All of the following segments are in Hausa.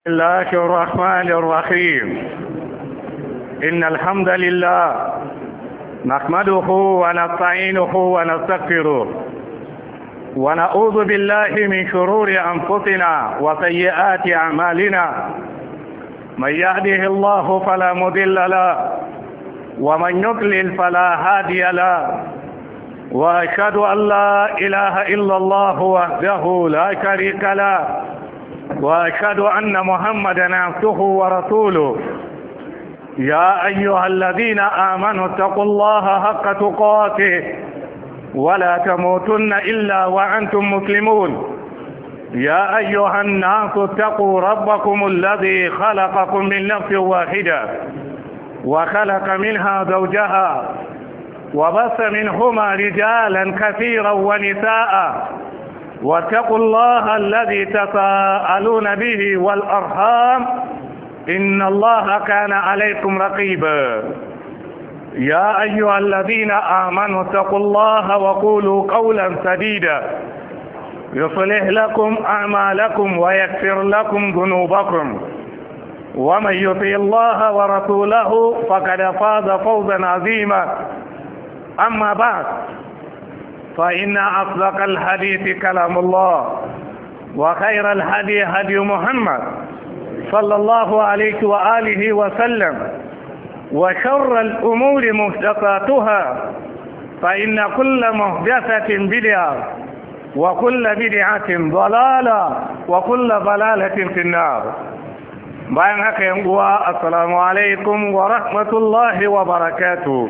الله الرحمن الرحيم إن الحمد لله نحمده ونستعينه ونستغفره ونعوذ بالله من شرور أنفسنا وسيئات أعمالنا من يهده الله فلا مضل له ومن يضلل فلا هادي له وأشهد أن لا إله إلا الله وحده لا شريك له وأشهد أن محمدا عبده ورسوله يا أيها الذين آمنوا اتقوا الله حق تقاته ولا تموتن إلا وأنتم مسلمون يا أيها الناس اتقوا ربكم الذي خلقكم من نفس واحدة وخلق منها زوجها وبث منهما رجالا كثيرا ونساء واتقوا الله الذي تساءلون به والأرحام إن الله كان عليكم رقيبا يا أيها الذين آمنوا اتقوا الله وقولوا قولا سديدا يصلح لكم أعمالكم ويكفر لكم ذنوبكم ومن يطيع الله ورسوله فقد فاز فوزا عظيما أما بعد فإن أصدق الحديث كلام الله وخير الهدي هدي محمد صلى الله عليه وآله وسلم وشر الأمور محدثاتها فإن كل محدثة بدعة وكل بدعة ضلالة وكل ضلالة في النار bayan haka yan uwa assalamu alaikum wa rahmatullahi wa barakatuh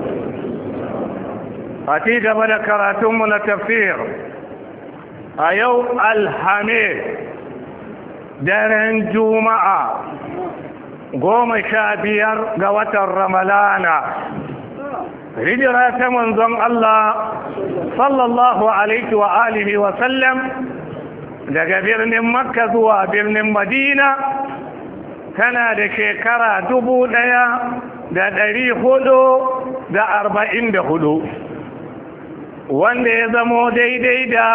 a ci gaba da karatunmu na tafsir a yau alhamis daren juma'a goma sha biyar ga watan ramalana hijira ta manzon Allah sallallahu alaihi wa alihi wa sallam daga birnin makka zuwa birnin madina tana da shekara dubu ɗaya da ɗari hudu da arba'in da hudu wanda ya zamo daidai da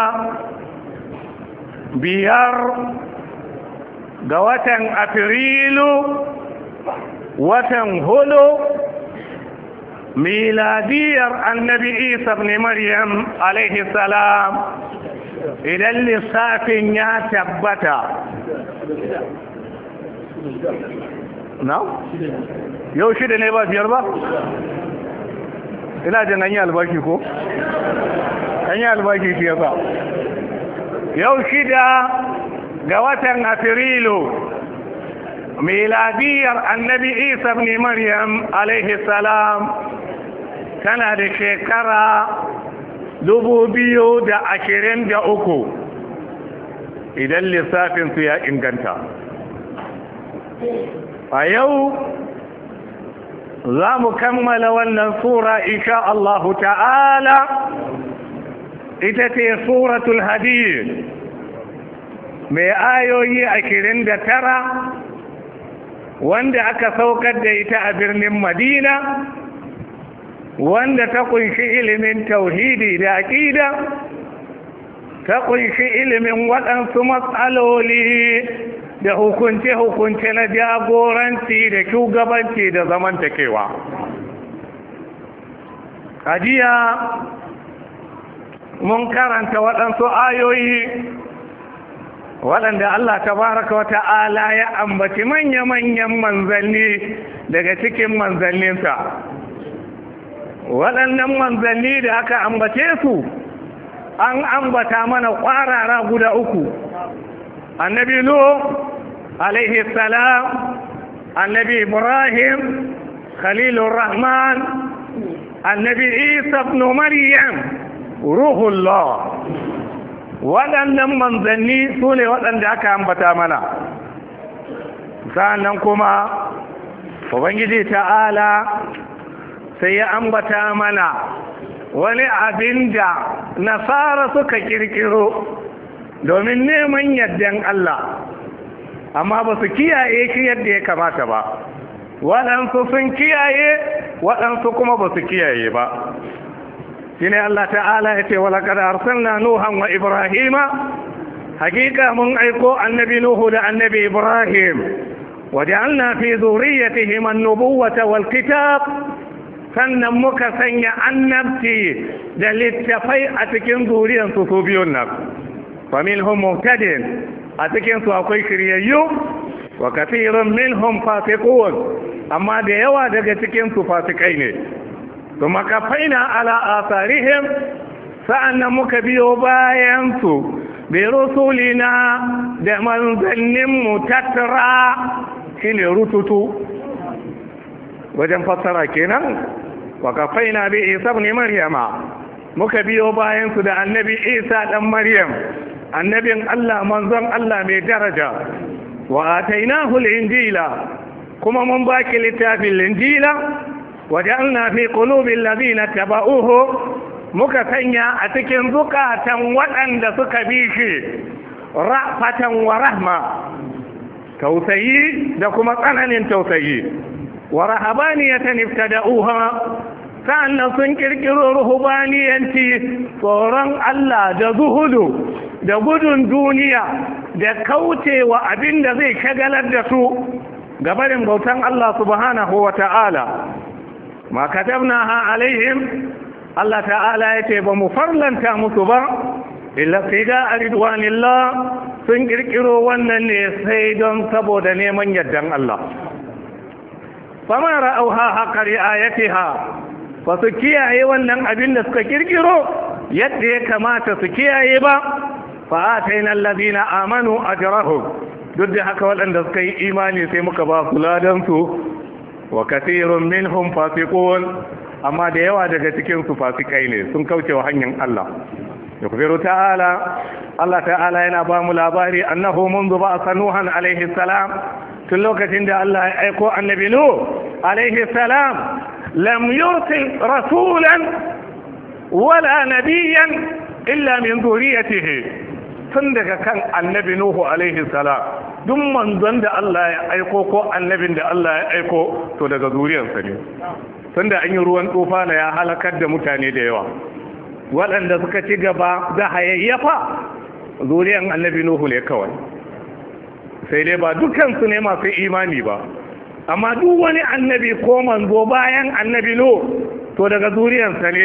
biyar ga watan afrilu watan hudu miladiyar annabi isa ne maryam alaihi salam idan lissafin ya tabbata na? yau shida ne ba biyar ba? ina jin an yi albashi ko? an yi albashi shi yasa yau shida ga watan afrilu miladiyar annabi isa ne maryam alaihi salam tana da shekara dubu biyu da ashirin da uku idan lissafinsu ya inganta a yau za mu kammala wannan sura insha Allah ta'ala ita ce suratul hadid mai ayoyi ashirin da tara wanda aka saukar da ita a birnin madina wanda ta kunshi ilimin tauhidi da aƙida ta kunshi ilimin waɗansu matsaloli da hukunce-hukunce na jagoranci da shugabanci da zamantakewa ajiya mun karanta waɗansu ayoyi waɗanda Allah tabaraka wa ta'ala ya ambaci manya-manyan manzanni daga cikin manzanninsa waɗannan manzanni da aka ambace su an ambata mana ƙwarara guda uku annabi nuh alaihi salam annabi ibrahim khalilur rahman annabi isa ibn maryam ruhullah waɗannan manzanni su ne waɗanda aka ambata mana sa'annan kuma ubangiji ta'ala sai ya ambata mana wani abin da nasara suka kirkiro domin neman yardan Allah amma ba su kiyaye shi yadda ya kamata ba waɗansu sun kiyaye waɗansu kuma ba su kiyaye ba shi ne Allah ta'ala ya ce walaƙar arsalna nuhan wa ibrahima hakika mun aiko annabi nuhu da annabi ibrahim وجعلنا في ذريتهم النبوة والكتاب sannan muka sanya annabci da littafai a cikin zuriyarsu su biyun nan faminhum muhtadin a cikinsu akwai shiryayyu wa kathirun minhum fasiqun amma da yawa daga cikinsu fasikai ne kuma kafaina ala asarihim sa'annan muka biyo bayansu bi rusulina da manzanninmu tattara shine rututu wajen fassara kenan wa kafaina bi isa ibn maryama muka biyo bayan su da annabi isa dan maryam annabin Allah manzon Allah mai daraja wa atainahu al-injila kuma mun baki littafin injila wa ja'alna fi qulubi alladhina tabauhu muka sanya a cikin zukatan waɗanda suka bi shi ra'fatan wa rahma tausayi da kuma tsananin tausayi wa rahabaniyatan ibtada'uha sa'annan sun kirkiro ruhubaniyanci tsoron Allah da zuhudu da gudun duniya da kaucewa abin da zai shagalar da su gabarin bautan Allah subhanahu wa ta'ala ma katabnaha alaihim Allah ta'ala ya ce ba mu farlanta musu ba illa figa a ridwanillah sun kirkiro wannan ne sai don saboda neman yardan Allah fama ra'auha haƙa ri'ayatiha ba su kiyaye wannan abin da suka kirkiro yadda ya kamata su kiyaye ba fa ataina allazina amanu ajrahum duk da haka waɗanda suka yi imani sai muka ba su ladan su wa kathirun minhum fasiqun amma da yawa daga cikin su fasikai ne sun kauce wa hanyar Allah يخبر تعالى الله تعالى yana ba mu labari annahu منذ بعث نوحا عليه السلام tun lokacin da Allah ya aiko annabi Nuh alaihi salam lam yursil rasulan wala nabiyyan illa min zuriyatihi tun daga kan annabi Nuhu alaihi salam duk manzon da Allah ya aiko ko annabin da Allah ya aiko to daga zuriyarsa ne tunda an yi ruwan tufana ya halakar da mutane da yawa waɗanda suka ci gaba da hayayyafa zuriyan annabi Nuhu ne kawai sai dai ba dukansu ne masu imani ba amma duk wani annabi ko manzo bayan annabi Nuhu to daga zuriyarsa ne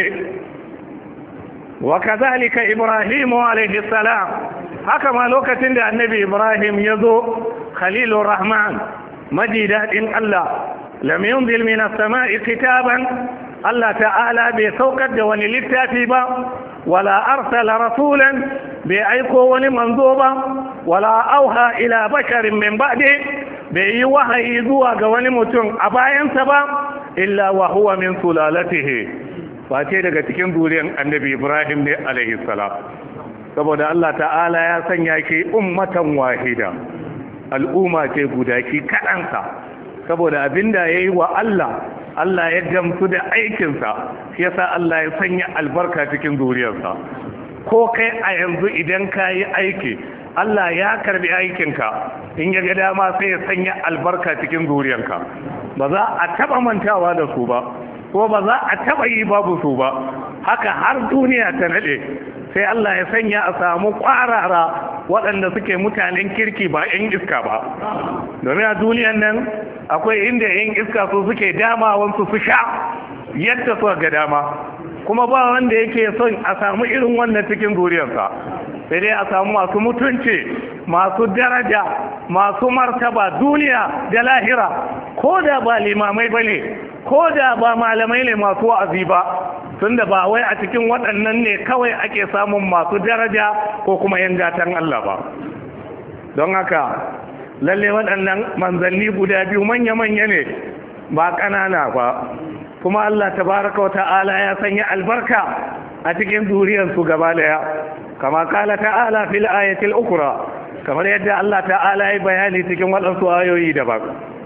wa kazalika Ibrahim alaihi salam haka ma lokacin da annabi Ibrahim ya zo Khalilur Rahman maji daɗin Allah lam yunzil min as-sama'i kitaban Allah ta'ala bai saukar da wani littafi ba wala arsala rasulan bai aiko wani manzo ba wala auha ila basharin min ba'di bai yi wahayi zuwa ga wani mutum a bayansa ba illa wa huwa min sulalatihi face daga cikin zuriyar annabi Ibrahim ne alaihi salam saboda Allah ta'ala ya sanya ki ummatan wahida al'umma ce guda ki kaɗansa saboda abinda ya yi wa Allah Allah ya gamsu da aikinsa shi yasa Allah ya sanya albarka cikin zuriyarsa ko kai a yanzu idan ka yi aiki Allah ya karbi aikinka in ya ga dama sai ya sanya albarka cikin zuriyarka ba za a taba mantawa da su ba ko ba za a taba yi babu su ba haka har duniya ta nade sai Allah ya sanya a samu kwarara waɗanda suke mutanen kirki ba 'yan iska ba domin a duniyan nan akwai inda 'yan iska su suke damawansu su sha yadda suka ga dama kuma ba wanda yake son a samu irin wannan cikin zuriyarsa sai dai a samu masu mutunci masu daraja masu martaba duniya da lahira ko da ba limamai ba ne ko da ba malamai ne masu wa'azi ba tunda ba wai a cikin waɗannan ne kawai ake samun masu daraja ko kuma yan gatan Allah ba don haka lalle waɗannan manzanni guda biyu manya-manya ne ba ƙanana ba kuma Allah tabaraka wa ta'ala ya sanya albarka a cikin zuriyarsu gaba daya kama kala ta'ala fil ayatil ukra kamar yadda Allah ta'ala ya bayani cikin waɗansu ayoyi daban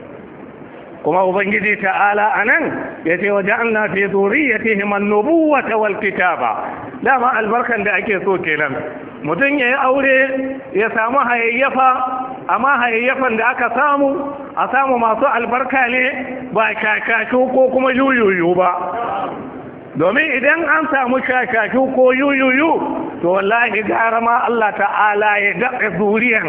kuma ubangiji ta'ala anan yace wa ja'alna fi dhurriyyatihim an-nubuwata wal kitaba dama albarkan da ake so kenan mutum yayi aure ya samu hayayyafa amma hayayyafan da aka samu a samu masu albarka ne ba kakashu ko kuma yuyuyu ba domin idan an samu kakashu ko yuyuyu to wallahi gara ma Allah ta'ala ya daɗe zuriyan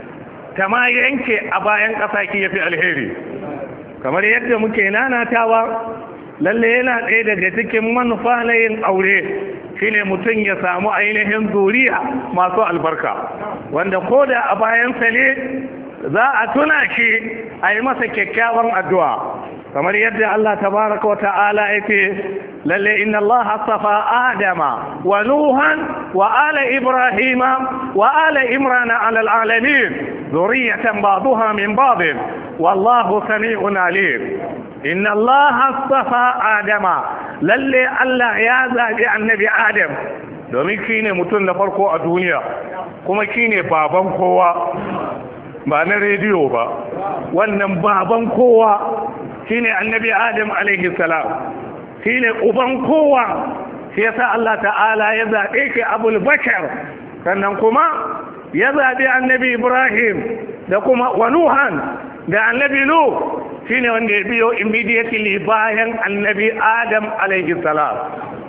ta ma yanke a bayan ƙasa ki yafi alheri kamar yadda muke nanatawa lalle yana ɗaya daga cikin manufa na yin aure shine mutum ya samu ainihin zuriya masu albarka wanda ko da a bayansa ne za a tuna shi a yi masa kyakkyawan addu'a kamar yadda Allah tabaraka wa ta'ala ya ce lalle inna Allah astafa Adama wa Nuhan wa ala Ibrahima wa ala Imran ala alamin zuriyatan ba'daha min ba'd wallahu sami'un alim inna Allah astafa Adama lalle Allah ya zabi annabi Adam domin shine mutum na farko a duniya kuma shine baban kowa ba na rediyo ba wannan baban kowa shine annabi adam alaihi salam shine uban kowa shi yasa Allah ta'ala ya zaɓe shi abul bashar sannan kuma ya zaɓi annabi ibrahim da kuma wa nuhan da annabi nu shine wanda ya biyo immediately bayan annabi adam alaihi salam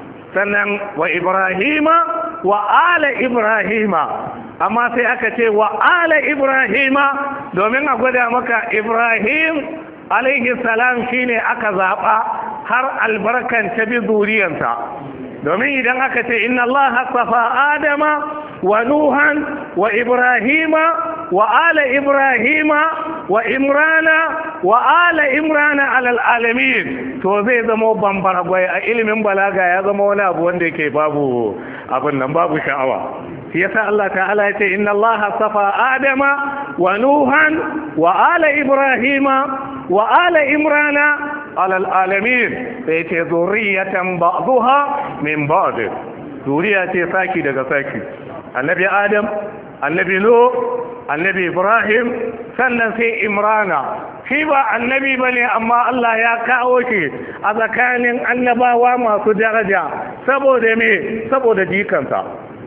sannan wa ibrahima wa ala ibrahima amma sai aka ce wa ala ibrahima domin a gwada maka ibrahim alaihi salam shine aka zaɓa har albarkan ta bi zuriyarsa domin idan aka ce inna Allah safa adama wa nuhan wa ibrahima wa ala ibrahima wa imrana wa ala imrana alal alamin to zai zama bambara gwai a ilimin balaga ya zama wani abu wanda yake babu abin nan babu sha'awa shi yasa Allah ta'ala ya ce inna Allah safa adama wa nuhan wa ala ibrahima wa ala imrana alal alamin sai ce zuriyatan ba'daha min ba'd zuriya ce saki daga saki annabi adam annabi nu annabi ibrahim sannan sai imrana shi ba annabi bane amma Allah ya kawo shi a tsakanin annabawa masu daraja saboda me saboda jikansa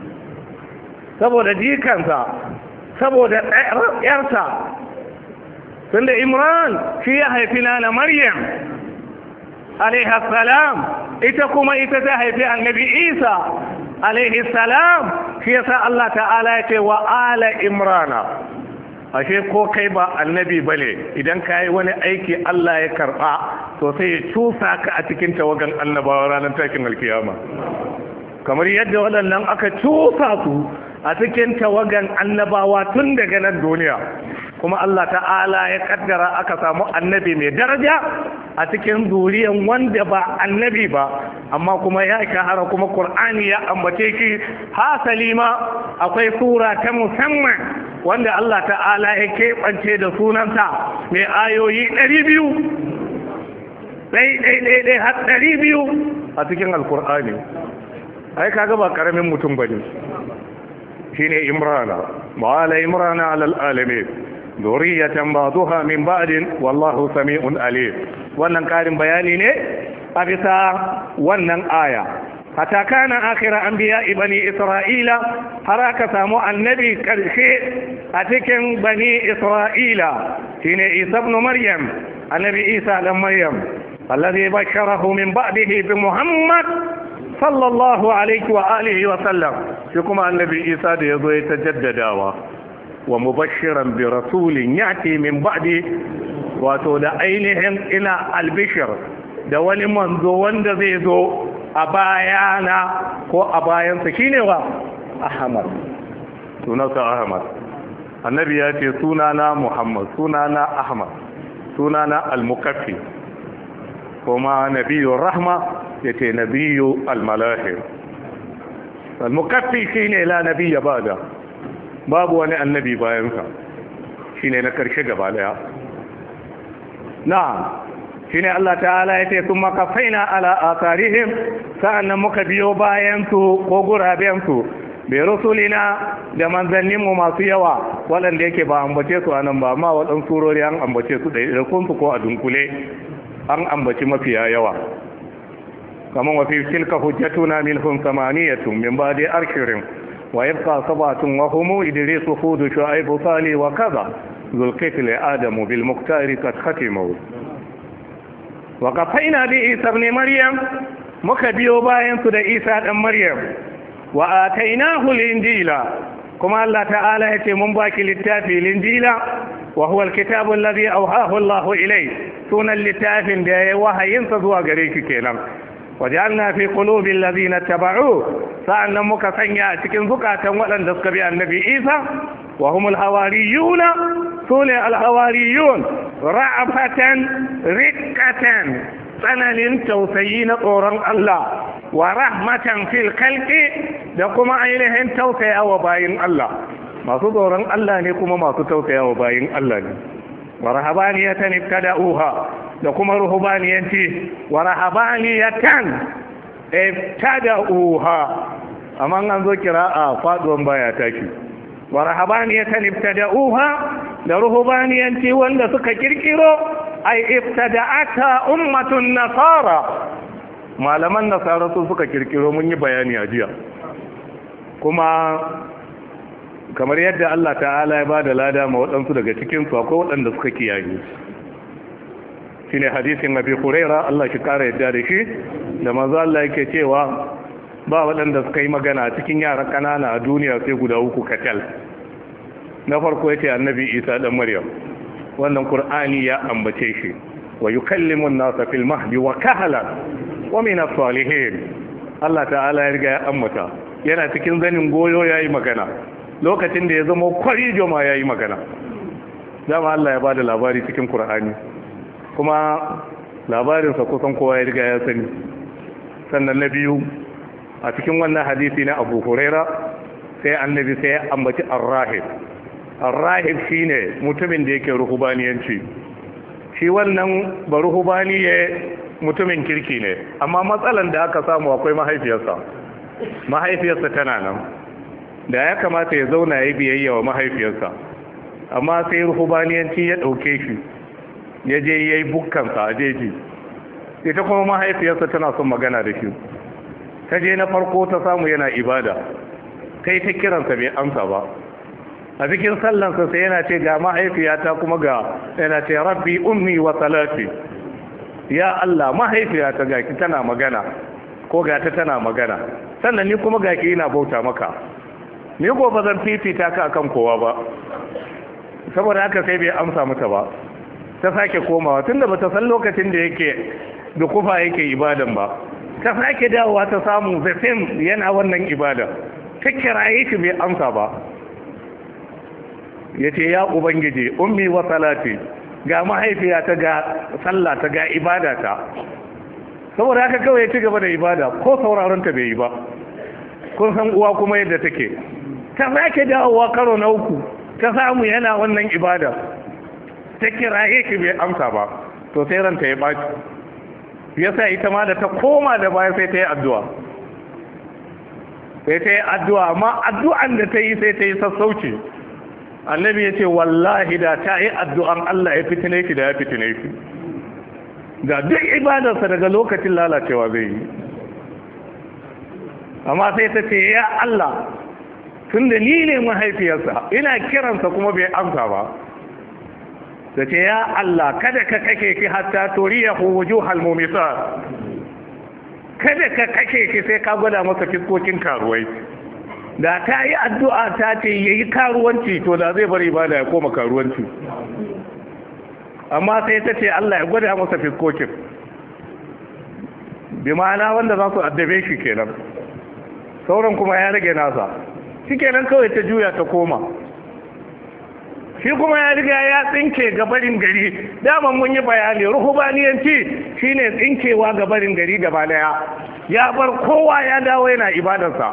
saboda jikansa saboda yarsa tunda imran shi ya haifi na maryam salam ita kuma ita ta haifi annabi isa salam shi yasa Allah ta'ala ya ce wa ala imrana ashe ko kai ba annabi bane idan ka yi wani aiki Allah ya karba to sai ya cusa ka a cikin tawagan annabawa ranar takin alkiyama kamar yadda waɗannan aka cusa su a cikin tawagan annabawa tun daga nan duniya kuma Allah ta'ala ya kaddara aka samu annabi mai daraja a cikin zuriyan wanda ba annabi ba amma kuma ya shahara kuma Qur'ani ya ambace shi hasali ma akwai sura ta musamman wanda Allah ta'ala ya keɓance da sunansa mai ayoyi ɗari biyu ɗai ɗai ɗai ɗai har ɗari biyu a cikin alkur'ani ai kaga ba ƙaramin mutum ba ne shine imrana wa ala imrana alal alamin zuriyatan ba'daha min ba'din wallahu sami'un alim wannan karin bayani ne a bisa wannan aya hatta kana akhira anbiya bani isra'ila har aka samu annabi karshe a cikin bani isra'ila shine isa ibn maryam annabi isa dan maryam alladhi basharahu min ba'dihi bi muhammad sallallahu alaihi wa alihi wa sallam shi kuma annabi isa da yazo ya tajaddadawa wa mubashiran bi rasulin yati min ba'di wato da ainihin ina albishir da wani manzo wanda zai zo a bayana ko a bayansa shine wa ahmad sunansa ahmad annabi ya ce sunana muhammad sunana ahmad sunana al-mukaffi kuma nabiyur rahma yace nabiyu al-malahir al-mukaffi shine la nabiyya bada babu wani annabi bayansa shine na karshe gaba daya na'am shine Allah ta'ala yace thumma kafaina ala atharihim sa'annan muka biyo bayan su ko guraben su bi rusulina da manzannin mu masu yawa waɗanda yake ba ambace su anan ba amma waɗansu surori an ambace su da kun su ko a dunkule an ambaci mafiya yawa kaman wa fi tilka hujjatuna minhum samaniyatun min ba'di arshirin wa yabqa sabatun wa hum idris hud shu'aib salih wa kaza dhul kifl adam bil muqtari qad khatimu wa qafaina bi isa ibn maryam muka biyo bayan su da isa dan maryam wa atainahu linjila kuma Allah ta'ala ya ce mun baki littafi linjila wa huwa alkitabu alladhi awhahu Allah ilay sunan littafin da ya wahayin sa zuwa gare ki kenan wajalna fi qulubi alladhina tabau sa'annan muka sanya a cikin zukatan waɗanda suka bi annabi Isa wa humul hawariyuna sune alhawariyun ra'afatan riqqatan tsananin tausayi na tsoron Allah wa rahmatan fil khalqi da kuma ainihin tausaya wa bayin Allah masu tsoron Allah ne kuma masu tausaya wa bayin Allah ne wa rahabaniyatan ibtada'uha da kuma ruhubaniyanci wa rahabaniyatan ibtada'uha amma an zo kira'a faduwan baya taki wa rahabaniyatan ibtada'uha da ruhubaniyanci wanda suka kirkiro ai ibtada'ata ummatun nasara malaman nasara su suka kirkiro mun yi bayani a jiya kuma kamar yadda Allah ta'ala ya bada lada ma waɗansu daga cikin su akwai waɗanda suka kiyaye shine hadisin Abi Huraira Allah shi kara yadda da shi da manzo Allah yake cewa ba waɗanda suka yi magana cikin yara ƙanana a duniya sai guda uku katal na farko yace annabi Isa dan Maryam wannan Qur'ani ya ambace shi wa yukallimu an-nasa fil mahdi wa kahala wa min as-salihin Allah ta'ala ya riga ya ambata yana cikin zanin goyo yayi magana lokacin da ya zama kwarijo ma yayi magana dama Allah ya bada labari cikin Qur'ani kuma labarinsa kusan kowa ya riga ya sani sannan na biyu a cikin wannan hadisi na abu huraira sai annabi sai ya ambaci arrahib arrahib shine mutumin da yake ruhubaniyanci shi wannan ba ruhubaniye mutumin kirki ne amma matsalan da aka samu akwai mahaifiyarsa mahaifiyarsa tana nan da ya kamata ya zauna ya biyayya wa mahaifiyarsa amma sai ruhubaniyanci ya ɗauke shi ya je ya yi bukkansa a jeji ita kuma mahaifiyarsa tana son magana da shi ta je na farko ta samu yana ibada kai ta kiransa bai amsa ba a cikin sallansa sai yana ce ga mahaifiyata kuma ga yana ce rabbi ummi wa salati ya Allah mahaifiyata ga ki tana magana ko ga ta tana magana sannan ni kuma ga ki ina bauta maka ni ko ba zan fifita ka akan kowa ba saboda haka sai bai amsa mata ba ta sake komawa tunda bata san lokacin da yake da kufa yake ibadan ba ta sake dawowa ta samu the same yana wannan ibada ta kiraye shi bai amsa ba yace ya ubangiji ummi wa salati ga mahaifiya ta ga sallah ta ga ibada ta saboda haka kawai ya ci gaba da ibada ko sauraron ta bai yi ba kun san uwa kuma yadda take ta sake dawowa karo na uku ta samu yana wannan ibada ta kiraye ki bai amsa ba to sai ranta ya baki yasa ita ma da ta koma da baya sai ta yi addu'a sai ta yi addu'a amma addu'an da ta yi sai ta yi sassauci annabi ya ce wallahi da ta yi addu'an Allah ya fitine ki da ya fitine ki da duk ibadarsa daga lokacin lalacewa zai yi amma sai ta ce ya Allah tun da ni ne mahaifiyarsa ina kiransa kuma bai amsa ba da ce ya Allah kada ka kake ki hatta toriya ko wujuhal mumisat kada ka kake ki sai ka gwada masa fiskokin karuwai da ta yi addu'a ta ce yayi karuwanci to da zai bari ba da ya koma karuwanci amma sai ta ce Allah ya gwada masa fiskokin bi ma'ana wanda za su addabe shi kenan sauran kuma ya rage nasa shi kenan kawai ta juya ta koma shi kuma ya riga ya tsinke gabarin gari daman mun yi bayani ruhubaniyanci shine tsinkewa gabarin gari gaba daya ya bar kowa ya dawo yana ibadarsa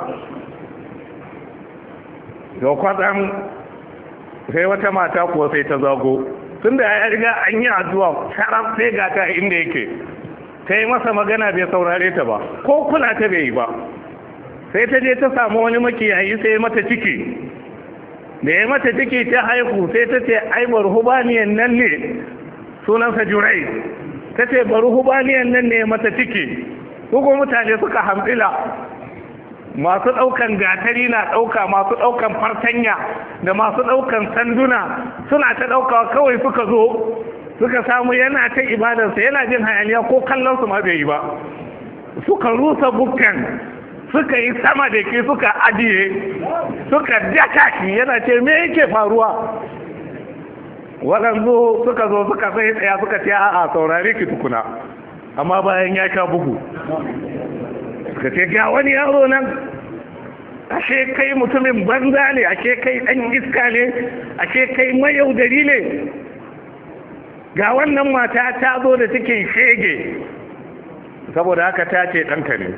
da kwatsam sai wata mata kuwa sai ta zago tun da ya riga an yi addu'a sharaf sai ga ta inda yake ta yi masa magana bai saurare ta ba ko kula ta bai yi ba sai ta je ta samu wani makiyayi sai mata ciki da ya mata ciki ta haihu sai ta ce ai barhubaniyan nan ne sunansa jurai ta ce barhubaniyan nan ne mata ciki kuma mutane suka hamtsila masu ɗaukan gatari na ɗauka masu ɗaukan fartanya da masu ɗaukan sanduna suna ta ɗaukawa kawai suka zo suka samu yana ta ibadarsa yana jin hayaniya ko kallon su ma bai yi ba suka rusa bukkan suka yi sama da ke suka ajiye suka daka ki yana ce me yake faruwa waɗansu suka zo suka sai tsaya suka ce a'a saurare ki tukuna amma bayan ya sha bugu suka ce ga wani yaro nan ashe kai mutumin banza ne ashe kai ɗan iska ne ashe kai mayaudari ne ga wannan mata ta zo da cikin shege saboda haka ta ce ɗanka ne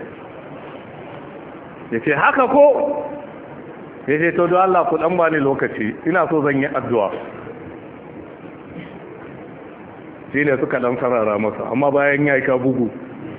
ya ce haka ko ya ce to don Allah ku ɗan bani lokaci ina so zan yi addu'a shi ne suka ɗan sarara masa amma bayan ya sha bugu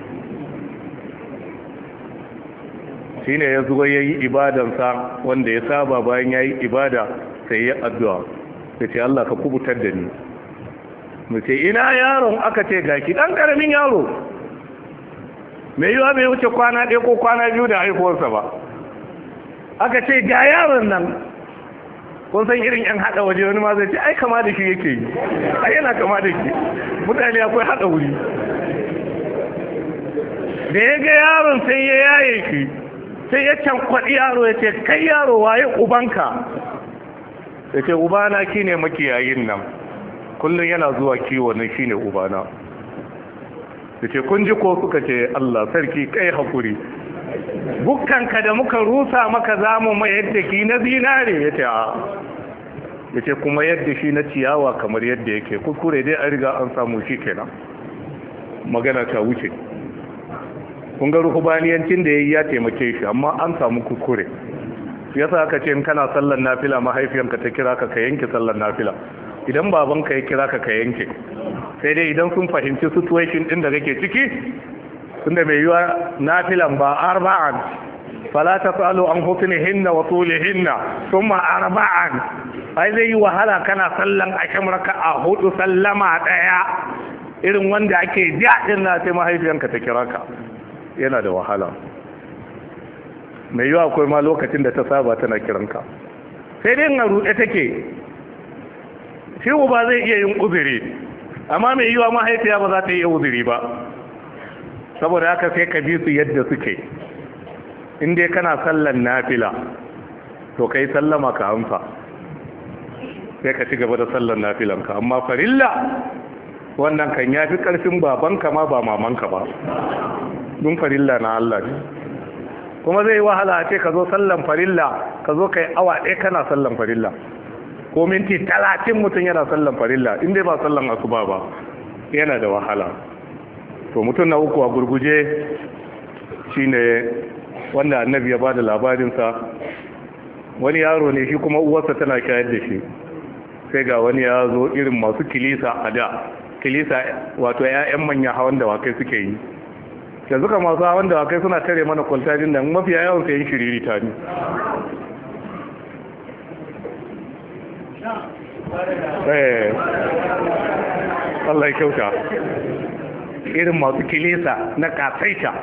shi ne ya zuwa ya yi ibadansa wanda ya saba bayan ya yi ibada sai ya addu'a ya ce Allah ka kubutar da ni mu ce ina yaron aka ce gaki ɗan ƙaramin yaro mai yiwa bai wuce kwana ɗaya ko kwana biyu da haihuwarsa ba aka ce ga yaron nan kun san irin yan haɗa waje wani ma zai ce ai kama da shi yake yi ai yana kama da shi mutane akwai haɗa wuri da ya ga yaron sai ya yaye shi sai ya kwaɗi yaro ya ce kai yaro waye ubanka ya ce ubana ki ne makiyayin nan kullum yana zuwa kiwo nan shi ne ubana ya ce kun ji ko suka ce allah sarki kai hakuri bukkanka da muka rusa maka zamu mai yadda ki na zinare ya ce a ya ce kuma yadda shi na ciyawa kamar yadda yake kuskure dai an riga an samu shi kenan magana ta wuce kun ga ruhubaniyancin da ya yi ya taimake shi amma an samu kuskure ya sa aka ce in kana sallar nafila mahaifiyanka ta kira ka ka yanke sallar nafila idan babanka ya kira ka ka yanke sai dai idan sun fahimci situation din da kake ciki tunda mai yiwa nafilan ba arba'an fala tasalu an husnihinna wa tulihinna thumma arba'an ai zai yi wahala kana sallan asham a hudu sallama daya irin wanda ake jadin na sai mahaifiyanka ta kira ka yana da wahala mai yiwa akwai ma lokacin da ta saba tana kiranka sai dai na ruɗe take shi ba zai iya yin uzuri amma mai yiwa mahaifiya ba za ta yi uzuri ba saboda haka sai ka bi su yadda suke in dai kana sallan nafila to kai sallama ka amsa sai ka ci gaba da sallan nafilanka amma farilla wannan kan ya fi ƙarfin babanka ma ba mamanka ba dun farilla na Allah ne kuma zai yi wahala a ce ka zo sallan farilla ka zo kai awa ɗaya kana sallan farilla ko minti talatin mutum yana sallan farilla in dai ba sallan asuba ba yana da wahala to mutum na uku a gurguje shine wanda annabi ya bada labarinsa wani yaro ne shi kuma uwarsa tana shayar da shi sai ga wani ya zo irin masu kilisa a da kilisa wato 'ya'yan manya hawan da wakai suke yi yanzu ka masu hawan da wakai suna tare mana kwaltajin da mafiya yawan sayin shiriri ta ne Allah ya kyauta irin masu kilisa na kasaita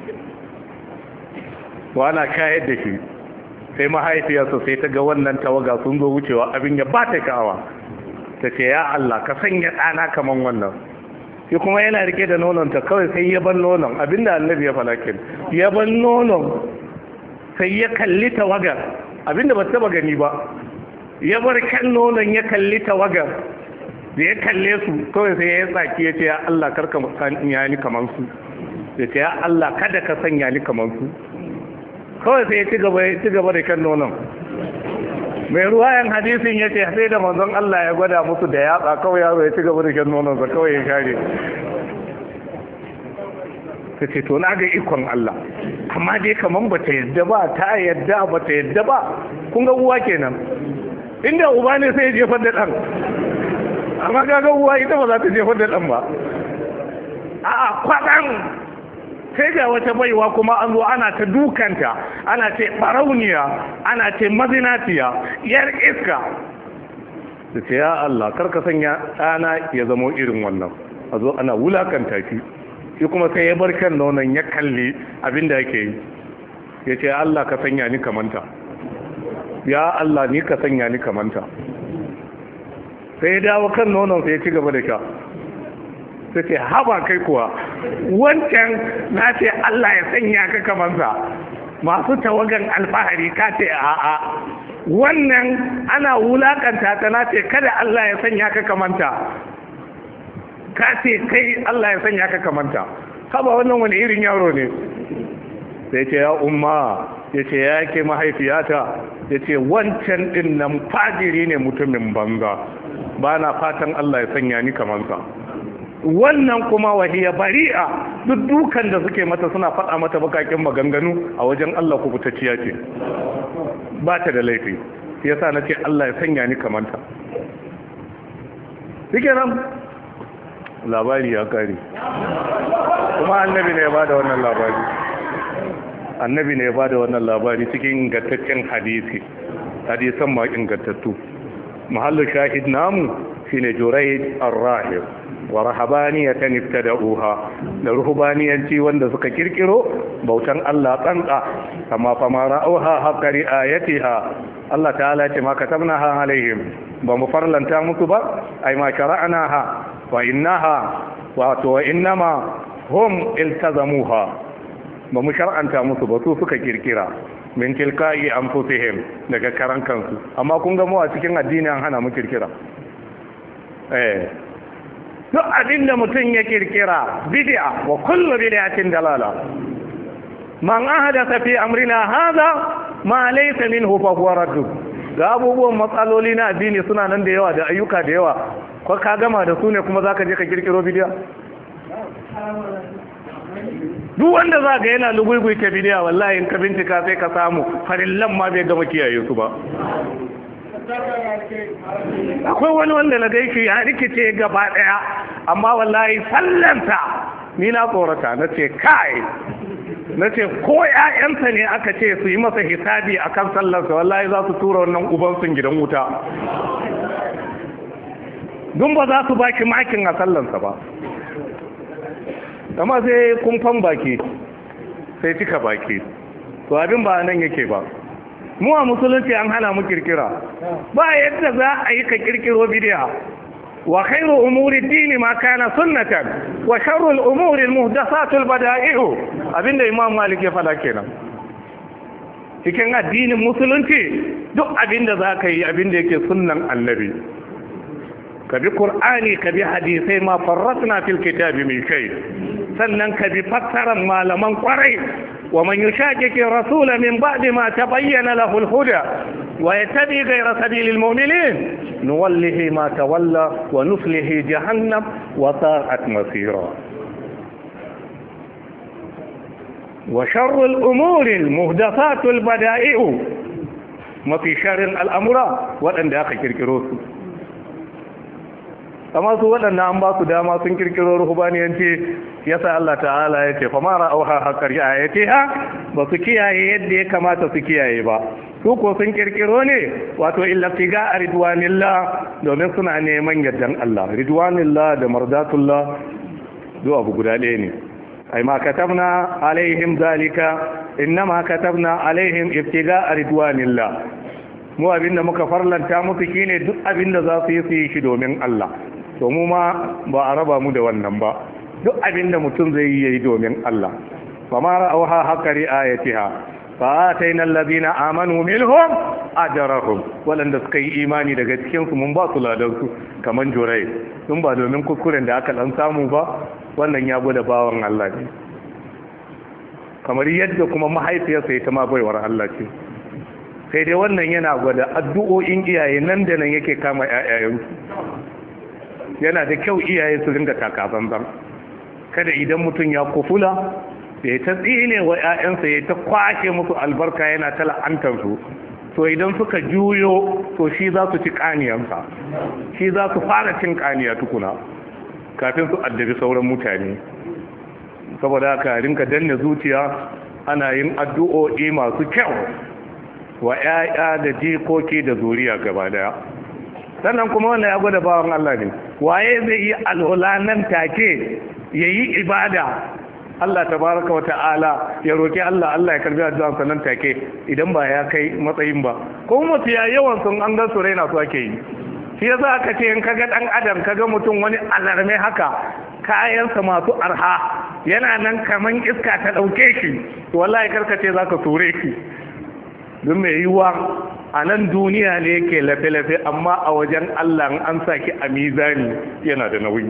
wana kayar da shi sai mahaifiyarsa sai ta ga wannan tawaga sun zo wucewa abin ya ba ta kawa ta ce ya Allah ka sanya ɗana kaman wannan shi kuma yana rike da nononta kawai sai ya ban nonon abinda annabi ya falakin ya ban nonon sai ya kalli tawagar abinda ba taba gani ba ya bar kan nonon ya kalli tawagar da ya kalle su kawai sai ya tsaki ya ce ya Allah karka sanya ni kamar su ya ce ya Allah kada ka sanya ni kamar su kawai sai ya ci gaba ya ci gaba da kan nonon mai ruwayan hadisin ya ce sai da manzon Allah ya gwada musu da yatsa kawai yaro ya ci gaba da kan nonon sa kawai ya share ta ce to na ga ikon Allah amma dai kaman bata yadda ba ta yadda bata yadda ba kun ga uwa kenan inda uba ne sai ya jefar da dan amma kaga uwa ita ba za ta jefar da dan ba a'a kwadan sai ga wata baiwa kuma an zo ana ta dukanta ana ce barauniya ana ce mazinatiya yar iska da ce ya Allah karka sanya ɗana ya zamo irin wannan a zo ana wulakanta shi shi kuma sai ya bar kan nonon ya kalli abin da yake yi ya ce Allah ka sanya ni kamanta ya Allah ni ka sanya ni kamanta sai ya dawo kan nonon sai ya ci gaba da sha sai ce haba kai kuwa wancan na ce Allah ya sanya ka kamansa masu tawagan alfahari ka ce a'a wannan ana wulakanta ta na ce kada Allah ya sanya ka kamanta ka ce kai Allah ya sanya ka kamanta haba wannan wani irin yaro ne sai ce ya umma ya ce ya ke mahaifiyata ya ce wancan din nan fajiri ne mutumin banza ba na fatan Allah ya sanya ni kamansa wannan kuma wahiya bari'a duk dukan da suke mata suna faɗa mata bakakin maganganu a wajen Allah kubutacciya ce ba ta da laifi yasa na ce Allah ya sanya ni kamanta shike nan labari ya kare kuma annabi ne ya bada wannan labari annabi ne ya bada wannan labari cikin ingantaccen hadisi hadisan ma ingantattu mahallu shahid namu shine jurayd ar-rahib wa rahabaniyatan ibtada'uha da ruhbaniyanci wanda suka kirkiro bautan Allah tsantsa amma fa ma ra'uha haqqari ayatiha Allah ta'ala ce ma katabnaha alaihim ba mu farlanta musu ba ai ma shara'naha wa innaha wa to wa innama hum iltazamuha ba mu shar'anta musu ba su suka kirkira min tilka'i anfusihim daga karan kansu amma kun ga mu a cikin addini an hana mu kirkira eh duk abin da mutum ya kirkira bid'a wa kullu bid'atin dalala man ahdatha fi amrina hadha ma laysa minhu fa huwa radd ga abubuwan matsaloli na addini suna nan da yawa da ayyuka da yawa ko ka gama da su ne kuma zaka je ka kirkiro bid'a duk wanda za ga yana lugugui ta bidiya wallahi in ka bincika sai ka samu farillan ma bai gama kiyaye su ba akwai wani wanda na gaishe ya rikice gaba daya amma wallahi sallanta ni na tsorata na ce kai na ce ko ‘ya'yansa ne aka ce su yi masa hisabi a kan sallarsa wallahi za su tura wannan ubansun gidan wuta dun ba za su baki makin a sallarsa ba amma sai kumfan baki sai cika baki to abin ba nan yake ba mu a musulunci an hana mu kirkira ba yadda za a yi ka kirkiro bidiya wa khairu umuri dini ma kana sunnatan wa sharru al-umuri al-muhdathatul bada'i'u abinda imam malik ya fada kenan cikin addinin musulunci duk abinda za ka yi abinda yake sunnan annabi ka bi qur'ani ka bi hadisai ma farratna fil kitabi min shay sannan ka bi fassarar malaman kwarai wa man yushaqiqi rasula min ba'di ma tabayyana lahu al-huda wa yattabi ghayra sabilil mu'minin nuwallihi ma tawalla wa nuslihi jahannam wa sa'at masira wa sharru al-umuri al-muhdathatu al-bada'i'u mafi sharrin al'amura waɗanda aka kirkiro su amma su waɗanda an ba su dama sun kirkiro ruhubaniyanci ya sa Allah ta'ala ya ce famara auha haƙar ya ce ha ba su kiyaye yadda ya kamata su kiyaye ba su ko sun kirkiro ne wato illatiga a ridwanillah domin suna neman yardan Allah ridwanillah da mardatullah duk abu guda ɗaya ne ai ma katabna alaihim zalika innama katabna alaihim ibtiga a ridwanillah mu abinda muka farlanta musu shine duk abinda za su yi su yi shi domin Allah to mu ma ba a raba mu da wannan ba duk abin da mutum zai yi yayi domin Allah fa ma ra'awha haqqari ayatiha fa atayna allazina amanu minhum ajrahum walanda suka yi imani daga cikin su mun ba su ladan su kaman jurai dun ba domin kuskuren da aka dan samu ba wannan ya gwada bawan Allah ne kamar yadda kuma mahaifiyarsa ita ma baiwar Allah ce sai dai wannan yana gwada addu'o'in iyaye nan da nan yake kama ƴaƴayensu yana da kyau iyaye su ringa takasanzan kada idan mutum ya kufula ya ta tsine wa 'ya'yansa ya ta kwashe musu albarka yana ta la'antarsu to idan suka juyo to shi za su ci kaniyansa shi za su fara cin kaniya tukuna kafin su addabi sauran mutane saboda haka rinka danne zuciya ana yin addu'o'i masu kyau wa 'ya'ya da jikoki da zuriya gaba daya sannan kuma wannan ya gwada bawan Allah ne waye zai yi alhula nan take ya yi ibada Allah tabaraka wa ta'ala ya roki Allah Allah ya karbi addu'a nan take idan ba ya kai matsayin ba ko mutu ya yawan sun an ga su raina su ake yi shi yasa aka ce in kaga dan adam kaga mutum wani alarme haka kayansa masu arha yana nan kaman iska ta ɗauke shi wallahi karkace za ka ture shi don mai yiwuwa a nan duniya ne yake lafe-lafe amma a wajen Allah an saki a mizani yana da nauyi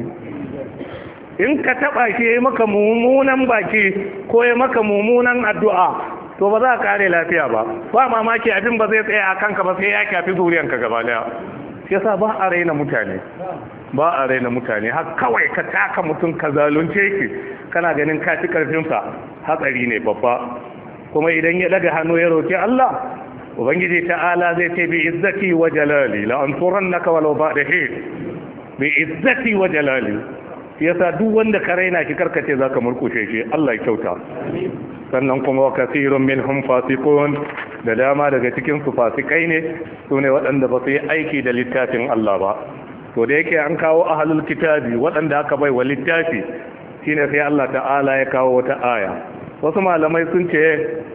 in ka taba shi ya maka mummunan baki ko ya maka mummunan addu'a to ba za ka kare lafiya ba ba mamaki abin ba zai tsaya a kanka ba sai ya kafi zuriyanka gaba daya yasa ba a raina mutane ba a raina mutane har kawai ka taka mutum ka zalunce shi kana ganin ka ci karfinsa hatsari ne babba kuma idan ya daga hannu ya roki Allah ubangiji ta'ala zai ce bi izzati wa jalali la ansurannaka walau ba'da hin bi izzati wa jalali yasa duk wanda ka raina shi karkace zaka murkushe shi Allah ya kyauta sannan kuma wa kasirun minhum fasiqun da dama daga cikin su fasikai ne sune waɗanda ba su yi aiki da littafin Allah ba to da yake an kawo ahlul kitabi waɗanda aka bai wa littafi shine sai Allah ta'ala ya kawo wata aya wasu malamai sun ce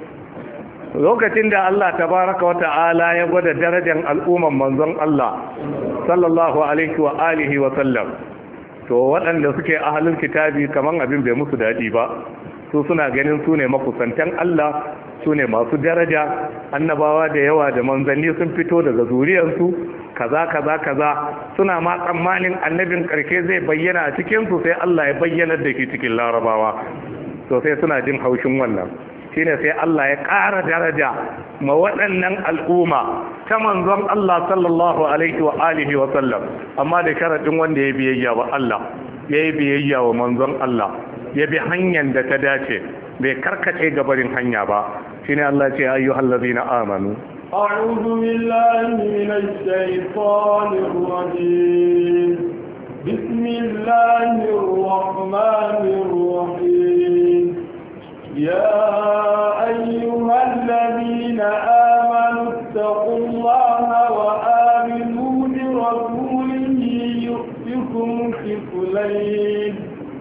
lokacin da Allah tabaraka wa ta'ala ya gwada darajar al'umman manzon Allah sallallahu alaihi wa alihi wa sallam to waɗanda suke ahalin kitabi kaman abin bai musu daɗi ba su suna ganin su ne makusantan Allah su ne masu daraja annabawa da yawa da manzanni sun fito daga zuriyarsu kaza kaza kaza suna ma tsammanin annabin ƙarshe zai bayyana a cikinsu sai Allah ya bayyana da ke cikin larabawa to sai suna jin haushin wannan shine sai Allah ya ƙara daraja ma waɗannan al'umma ta manzon Allah sallallahu alaihi wa alihi wa sallam amma da sharadin wanda ya biyayya wa Allah ya yi biyayya wa manzon Allah ya bi hanyar da ta dace bai karkace gabarin hanya ba shine Allah ce ayyuhal ladina amanu أعوذ بالله من الشيطان الرجيم بسم الله الرحمن الرحيم يا أيها الذين آمنوا اتقوا الله وآمنوا برسوله يؤتكم كفلين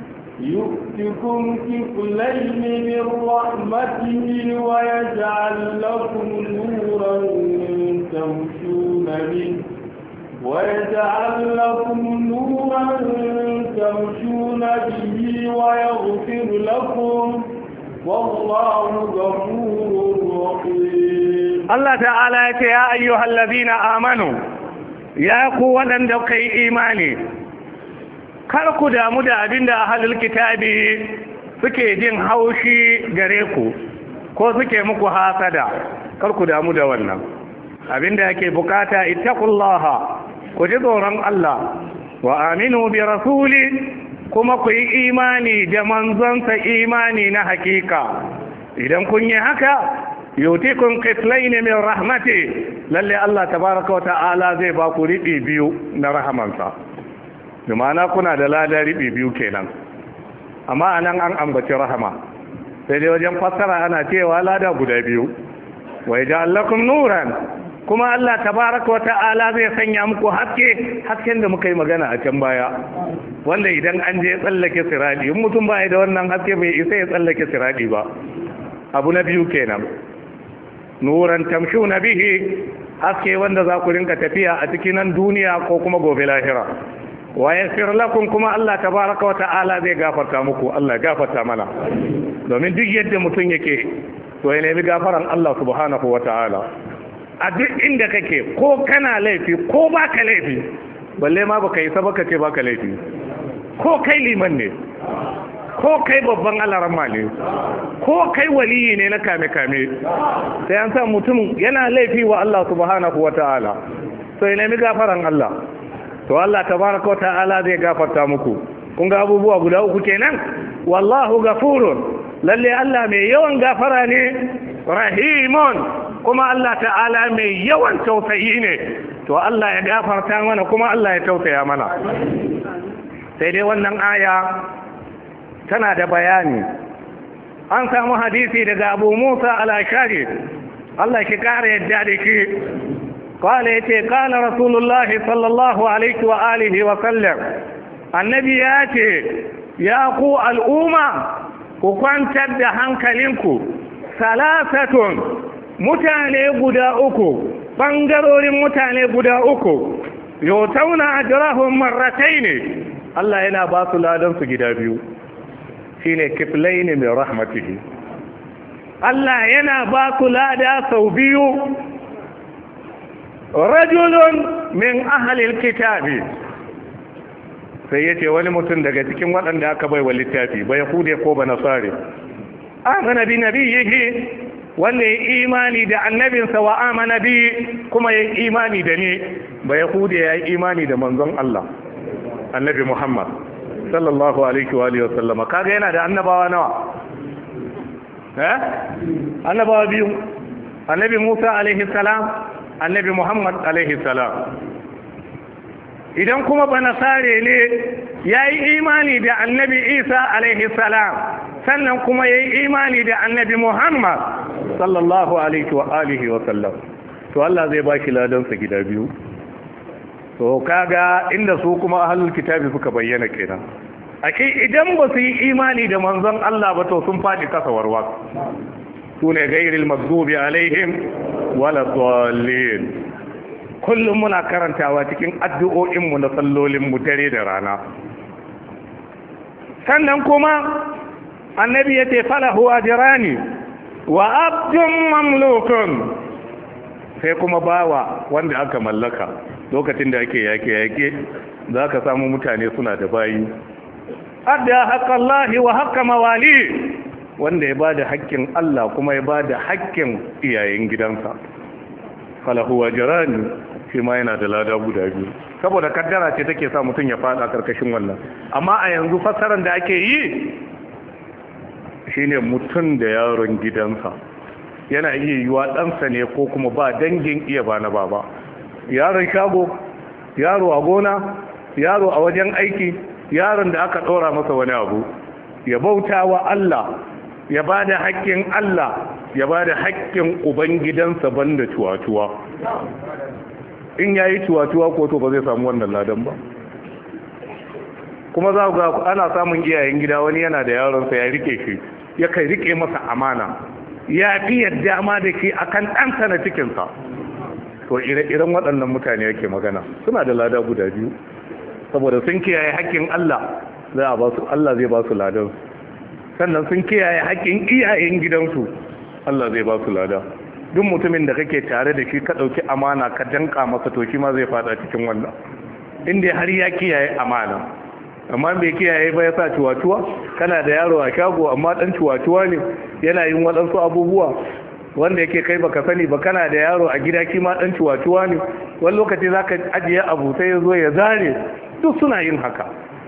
يؤتكم كفلين من رحمته ويجعل لكم نورا تمشون به ويجعل لكم نورا تمشون به ويغفر لكم والله غفور رحيم Allah ta'ala ya ce ya ayyuhal ladina amanu ya ku waɗanda kai imani kar ku damu da abin da ahlul kitabi suke jin haushi gare ku ko suke muku hasada kar ku damu da wannan abin da yake bukata ittaqullaha ku ji tsoron Allah wa aminu bi rasuli kuma ku yi imani da manzonsa imani na hakika idan kun yi haka yutikun kiflaini min rahmati lalle Allah tabaraka wa ta'ala zai ba ku riɓi biyu na rahamansa da ma'ana kuna da lada riɓi biyu kenan amma anan an ambaci rahama sai dai wajen fassara ana cewa lada guda biyu wa yaj'alakum nuran kuma Allah tabaraka wata'ala zai sanya muku haske hasken da muka yi magana a can baya wanda idan an je tsallake siradi in mutum baya da wannan haske bai isa ya tsallake siradi ba abu na biyu kenan nuran tamshuna bihi haske wanda za ku rinka tafiya a cikin nan duniya ko kuma gobe lahira wa yaghfir lakum kuma Allah tabaraka wata'ala zai gafarta muku Allah ya gafarta mana domin duk yadda mutum yake to ya nemi gafaran Allah subhanahu wata'ala a duk inda kake ko kana laifi ko baka laifi balle ma baka yi sabaka ce baka laifi ko kai liman ne ko kai babban alarama ne ko kai waliyi ne na kame-kame sai an sa mutum yana laifi wa Allah subhanahu wata'ala to ya nemi gafaran Allah to Allah tabaraka wata'ala zai gafarta muku kun ga abubuwa guda uku kenan wallahu gafurun lalle Allah mai yawan gafara ne rahimun kuma Allah ta'ala mai yawan tausayi ne to Allah ya gafarta mana kuma Allah ya tausaya mana sai dai wannan aya tana da bayani an samu hadisi daga Abu Musa al-Ashari Allah ki kare yadda da ki قال يتي قال رسول الله صلى الله عليه وآله وسلم النبي ياتي يا قو الأمة وكنت hankalinku salasatun mutane guda uku ɓangarorin mutane guda uku yotauna ajrahum marratai ne Allah yana ba su ladan su gida biyu shine kiflaini min rahmatihi Allah yana ba ku lada sau biyu rajulun min ahlil kitabi sai yace wani mutum daga cikin waɗanda aka bai wa littafi ba yahude ko ba nasare amana bi nabiyhi wanda ya imani da annabinsa wa amana bi kuma ya imani da ni ba yahude ya yi imani da manzon Allah annabi Muhammad sallallahu alaihi wa alihi wasallama kaga yana da annabawa nawa eh annabawa biyu annabi Musa alaihi salam annabi Muhammad alaihi salam idan kuma banasare ne yayi imani da annabi Isa alaihi salam sannan kuma yayi imani da annabi Muhammad sallallahu alaihi wa alihi wa sallam to Allah zai baki ladan sa gida biyu to kaga inda su kuma ahlul kitabi suka bayyana kenan ake idan ba su yi imani da manzon Allah ba to sun faɗi kasa warwa su ne gairil magdubi alaihim wala dallin kullum muna karantawa cikin addu'o'inmu na sallolinmu dare da rana sannan kuma annabi ya ce falahu ajrani wa abdun mamlukun sai kuma bawa wanda aka mallaka lokacin da ake yake yake za ka samu mutane suna da bayi adda haƙƙallahi wa haƙƙa mawali wanda ya ba da haƙƙin Allah kuma ya ba da haƙƙin iyayen gidansa falahu wa jirani shi ma yana da lada guda biyu saboda kaddara ce take sa mutum ya fada karkashin wannan amma a yanzu fassarar da ake yi shine mutum da yaron gidansa yana iya yiwa ɗansa ne ko kuma ba dangin iya ba na baba yaron shago yaro a gona yaro a wajen aiki yaron da aka ɗora masa wani abu ya bauta wa Allah ya ba da haƙƙin Allah ya ba da haƙƙin ubangidansa banda cuwa-cuwa in ya yi cuwa-cuwa ko to ba zai samu wannan ladan ba kuma za ga ana samun iyayen gida wani yana da yaronsa ya rike shi ya kai rike masa amana ya fi yadda ma da shi akan ɗansa na cikinsa to ire-iren waɗannan mutane yake magana suna da lada guda biyu saboda sun kiyaye haƙƙin Allah za a ba su Allah zai ba su ladan sannan sun kiyaye haƙƙin iyayen gidansu Allah zai ba su lada duk mutumin da kake tare da shi ka ɗauki amana ka danka masa to shi ma zai fada cikin wannan inda har ya kiyaye amana amma bai kiyaye ba ya sa cuwa-cuwa kana da yaro a shago amma ɗan cuwa-cuwa ne yana yin waɗansu abubuwa wanda yake kai baka sani ba kana da yaro a gida kima ɗan cuwa-cuwa ne wani lokaci za ka ajiye abu sai ya zo ya zare duk suna yin haka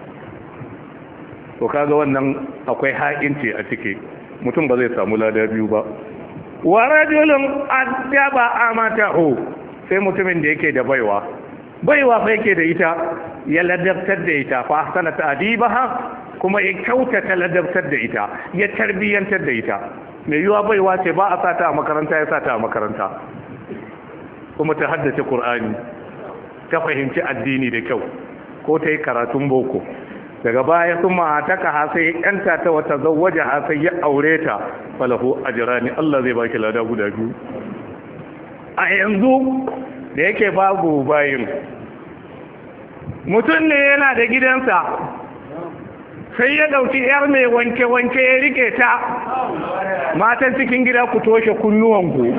to kaga wannan akwai ha'inci a ciki mutum ba zai samu lada biyu ba wa rajulun addaba amatahu sai mutumin da yake da baiwa baiwa fa yake da ita ya ladabtar da ita fa ahsana ta'dibaha kuma ya kyautata ladabtar da ita ya tarbiyantar da ita mai yiwa baiwa ce ba a sata a makaranta ya sata a makaranta kuma ta haddace Kur'ani, ta fahimci addini da kyau ko ta yi karatun boko daga baya sun ma'ataka ha sai yanta ta wata zawaje ha sai ya aure ta falahu ajrani Allah zai baki lada guda biyu a yanzu da yake babu bayin mutum ne yana da gidansa sai ya dauki yar mai wanke-wanke ya rike ta matan cikin gida ku toshe kunnuwanku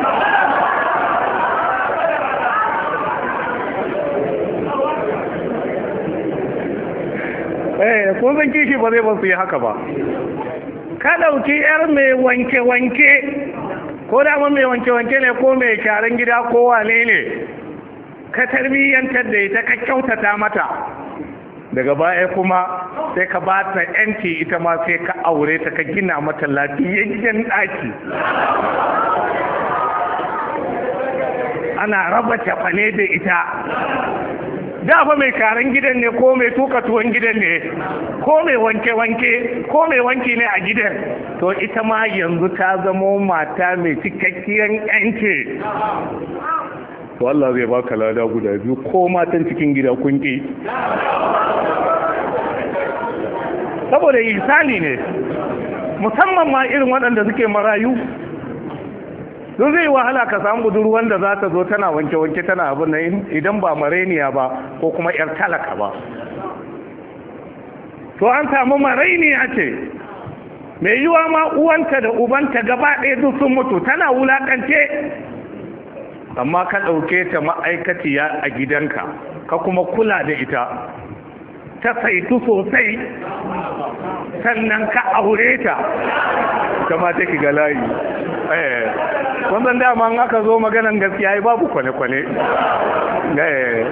eh kun san kishi ba zai ba su yi haka ba ka ɗauki yar mai wanke-wanke ko dama mai wanke-wanke ne ko mai kyaran gida ko wane ne ka tarbiyyantar da ita ka kyautata mata daga baya kuma sai ka ba ta yanci ita ma sai ka aure ta ka gina mata lafiyayyen ɗaki ana raba cafane da ita dafa mai karan gidan ne ko mai tuka tuwon gidan ne ko mai wanke-wanke ko mai wanki ne a gidan to ita ma yanzu ta zamo mata mai cikakkiyar yanke to Allah zai baka lada guda biyu ko matan cikin gida kunki saboda isani ne musamman ma irin waɗanda suke marayu don zai wahala ka samu budurwan da za ta zo tana wanke-wanke tana abin nan idan ba mareniya ba ko kuma 'yar talaka ba to an samu mareniya ce mai yiwa ma uwanta da ubanta gaba ɗaya duk sun mutu tana wulakance amma ka ɗauke ta ma'aikaciya a gidanka ka kuma kula da ita ta saitu sosai sannan ka aure ta kama ta ki ga layi eh wannan dama in aka zo maganan gaskiya babu kwane-kwane eh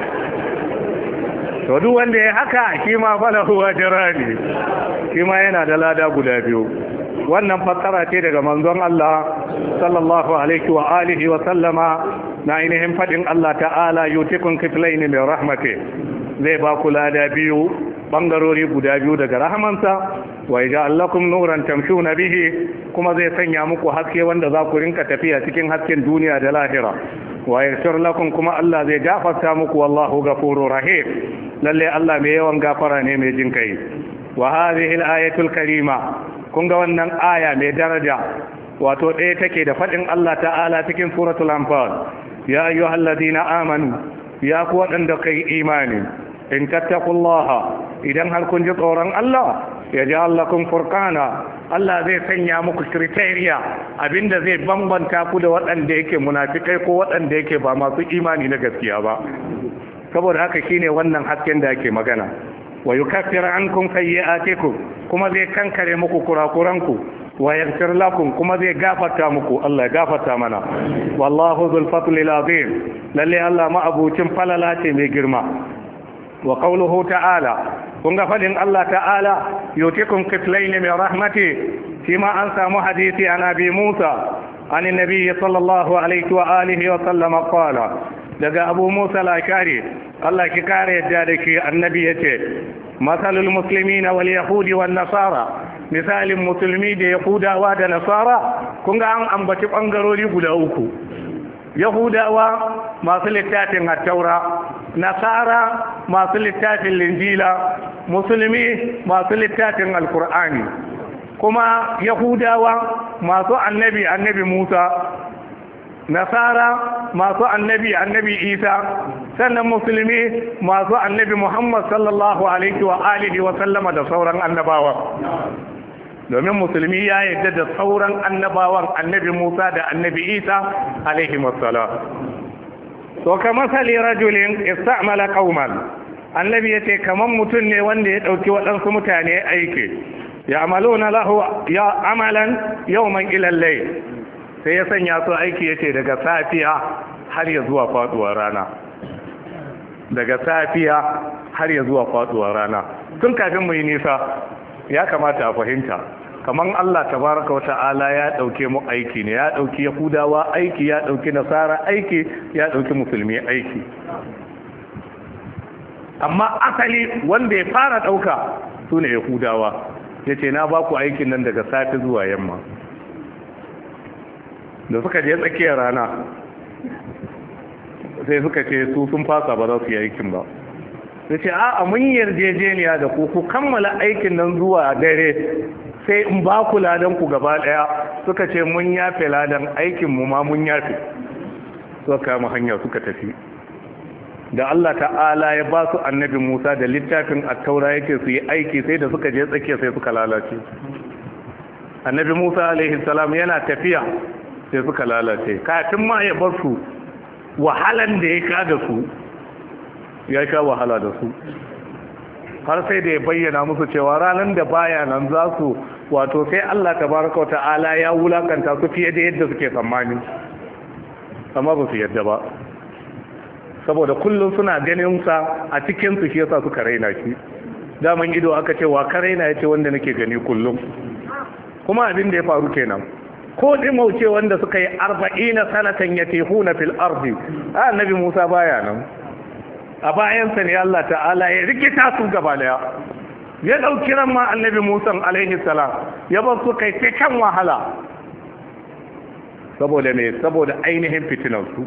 to duk wanda ya haka shi ma falahu ajrani shi ma yana da lada guda biyu wannan fassara ce daga manzon Allah sallallahu alaihi wa alihi wa sallama na ainihin fadin Allah ta'ala yutikun kiflaini min rahmati zai ba ku lada biyu bangarori guda biyu daga rahamansa wa yaj'al lakum nuran tamshuna bihi kuma zai sanya muku haske wanda za ku rinka tafiya cikin hasken duniya da lahira wa yaghfir lakum kuma Allah zai gafarta muku wallahu ghafurur rahim lalle Allah mai yawan gafara ne mai jin kai wa hadhihi al-ayatul karima kun ga wannan aya mai daraja wato ɗaya take da faɗin Allah ta'ala cikin suratul anfal ya ayyuhalladhina amanu ya ku waɗanda kai imani in tattaqullaha idan har kun ji tsoron Allah ya ji allakun furkana Allah zai sanya muku kriteriya abinda zai bambanta ku da waɗanda yake munafikai ko waɗanda yake ba masu imani na gaskiya ba saboda haka shine wannan hasken da ake magana wa yukaffir ankum sayyi'atikum kuma zai kankare muku kurakuranku wa yaghfir lakum kuma zai gafarta muku Allah ya gafarta mana wallahu dhul fadli azim lalle Allah ma abucin falala ce mai girma wa qawluhu ta'ala kun ga fadin Allah ta'ala yutikum kiflayn min rahmati shi ma an samu hadisi an abi Musa an annabi sallallahu alaihi wa alihi wa sallam qala daga abu Musa al-Ashari Allah ki kare yadda da ke annabi yace masalul muslimina wal yahudi wan nasara misalin musulmi da yahudawa da nasara kun ga an ambaci bangarori guda uku yahudawa masu littafin hattaura nasara masu littafin linjila musulmi masu littafin alkur'ani kuma yahudawa masu annabi annabi musa nasara masu annabi annabi isa sannan musulmi masu annabi muhammad sallallahu alaihi wa alihi wa sallama da sauran annabawa domin musulmi ya yadda da sauran annabawan annabi musa da annabi isa alaihi wassalam to kamar sali rajulin istamala qauman annabi yace kaman mutum ne wanda ya dauki waɗansu mutane aiki ya amaluna lahu ya amalan yawman ila al sai ya sanya su aiki yace daga safiya har ya zuwa faduwar rana daga safiya har ya zuwa faduwar rana tun kafin mu yi nisa ya kamata a fahimta kamar Allah tabaraka wata'ala ya dauke mu aiki ne ya dauki yahudawa aiki ya dauki nasara aiki ya dauki musulmi aiki amma asali wanda ya fara dauka sune yahudawa yace na ba ku aikin nan daga safi zuwa yamma da suka je tsakiyar rana sai suka ce su sun fasa ba za su yi aikin ba sai ce a mun yarjejeniya da ku ku kammala aikin nan zuwa dare sai in ba ku ladan ku gaba daya suka ce mun yafe ladan aikin mu ma mun yafe suka kama hanya suka tafi da Allah ta'ala ya ba su annabi Musa da littafin at-taura yake su yi aiki sai da suka je tsakiya sai suka lalace annabi Musa alaihi salam yana tafiya sai suka lalace kafin ma ya bar su wahalan da ya sha da su ya sha wahala da su har sai da ya bayyana musu cewa ranar da baya nan za su wato sai Allah tabaraka wa ta'ala ya wulakanta su fiye da yadda suke tsammani amma ba su yadda ba saboda kullum suna ganin sa a cikin su shi yasa suka raina shi daman ido aka ce wa ka raina yace wanda nake gani kullum kuma abin da ya faru kenan ko dimauce wanda suka yi arba'ina sanatan yatihuna fil ardi annabi Musa baya nan a bayansa ne Allah ta'ala ya rikita su gaba daya ya dauki ran ma annabi Musa alaihi salam ya bar su kai sai kan wahala saboda me saboda ainihin fitinan su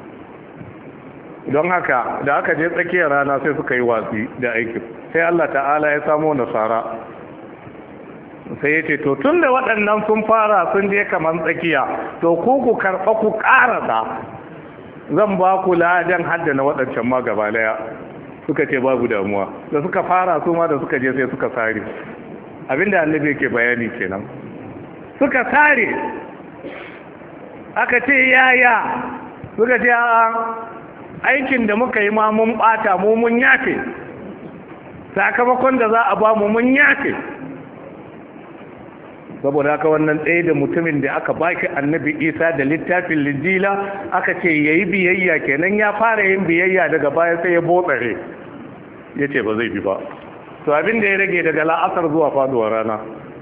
don haka da aka je tsakiyar rana sai suka yi watsi da aikin sai Allah ta'ala ya samo nasara sai ya ce to tun da waɗannan sun fara sun je kamar tsakiya to ku ku karɓa ku ƙarasa zan ba ku ladan hadda na waɗancan ma gaba daya suka ce babu damuwa da suka fara su ma da suka je sai suka sare abinda annabi yake bayani kenan suka sare aka ce yaya suka ce a aikin da muka yi ma mun bata mu mun yafe sakamakon da za a ba mu mun yafe saboda haka wannan ɗaya da mutumin da aka baki annabi isa da littafin linjila aka ce ya yi biyayya kenan ya fara yin biyayya daga baya sai ya botsare ya ce ba zai bi ba to abin da ya rage daga la'asar zuwa faduwar rana